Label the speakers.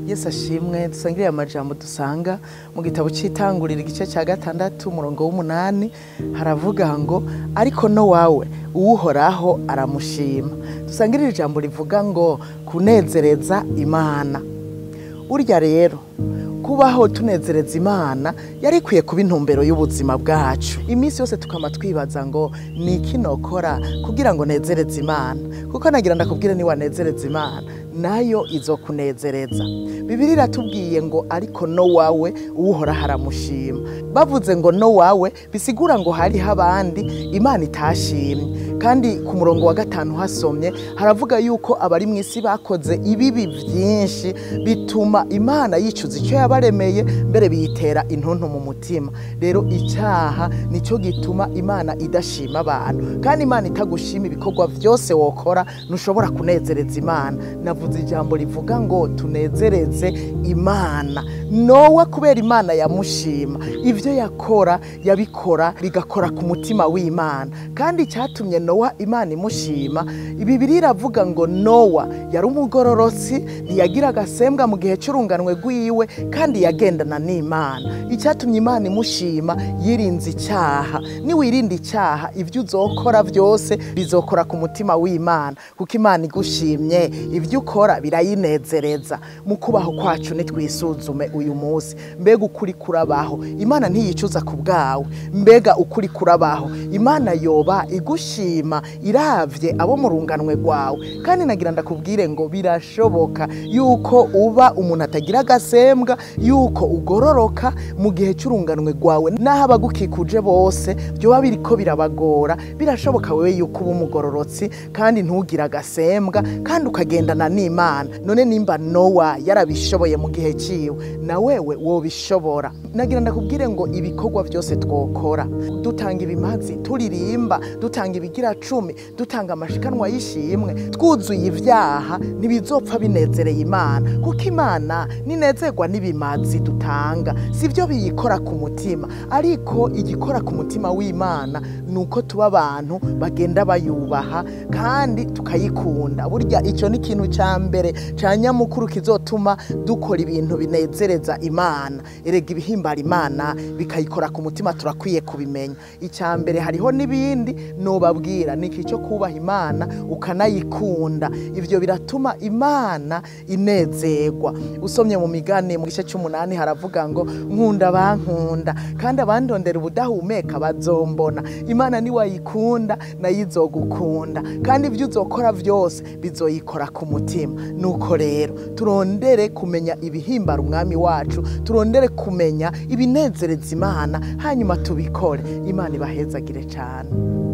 Speaker 1: yesu ashimwe dusangire amajambo dusanga mu gitabo cy'itangurira igice cya gatandatu umurongo w'umunani haravuga ngo ariko no wawe uwuhoraho aramushima dusangire iri jambo rivuga ngo kunezereza imana burya rero kubaho tunezereza imana yari ikwiye kuba intumbero y'ubuzima bwacu iminsi yose tukaba twibaza ngo ni iki nokora kugira ngo nezereze imana kuko nagira ndakubwire niwanezereza imana nayo izo kunezereza bibiri iratubwiye ngo ariko no wawe uwuhora haramushima bavuze ngo no wawe bisigura ngo hariho abandi imana itashimye kandi ku murongo wa gatanu hasomye haravuga yuko abari mu isi bakoze ibibi byinshi bituma imana yicuza icyo yabaremeye mbere biyitera intuntu mu mutima rero icyaha nicyo gituma imana idashima abantu kandi imana itagushima ibikorwa byose wokora ntushobora kunezereza imana navuze ijambo rivuga ngo tunezereze imana nowa kubera imana yamushima ibyo yakora yabikora bigakora ku mutima w'imana kandi icyatumye nowa imana imushima bibiri iravuga ngo nowa yari umugororotsi ntiyagira agasembwa mu gihe cy'urunganwe rw'iwe kandi yagendana n'imana icyatumye imana imushima yirinze icyaha niwirinda icyaha ibyo uzokora byose bizokora ku mutima w'imana kuko imana igushimye ibyo ukora birayinezereza mu kubaho kwacu nitwisuzume uyu munsi mbega ukuri kurabaho imana ntiyicuza ku bwawe mbega ukuri kurabaho imana yoba igushima iravye abo mu runganwe rwawe kandi nagira ndakubwire ngo birashoboka yuko uba umuntu atagira agasembwa yuko ugororoka mu gihe cy'urunganwe rwawe n'aho abagukikuje bose byoba biriko birabagora birashoboka wewe yuko uba umugororotsi kandi ntugire agasembwa kandi ukagendana n'imana none nimba nowa yarabishoboye mu gihe ciwe na wewe wobishobora nagira ndakubwire ngo ibikorwa byose twokora dutanga ibimazi turirimba dutanga ibigira cumi dutanga amashikanwa y'ishimwe twuzuye ibyaha ntibizopfa binezereye imana kuko imana ninezerwa n'ibimazi dutanga si byo biyikora ku mutima ariko igikora ku mutima w'imana ni uko tuba abantu bagenda bayubaha kandi tukayikunda burya icyo ni ikintu cya mbere cya nyamukuru kizotuma dukora ibintu binezereza imana erega ibihimbara imana bikayikora ku mutima turakwiye kubimenya icya mbere hariho n'ibindi nubabwira ni iki cyo kubaha imana ukanayikunda ibyo biratuma imana inezerwa usomye mu migani mu gice cy'umunani haravuga ngo nkunda bankunda kandi abandondera ubudahumeka bazombona imana niwayikunda nayo izogukunda kandi ibyo uzokora byose bizoyikora ku mutima nuko rero turondere kumenya ibihimbara umwami wacu turondere kumenya ibinezereza imana hanyuma tubikore imana ibahezagire cyane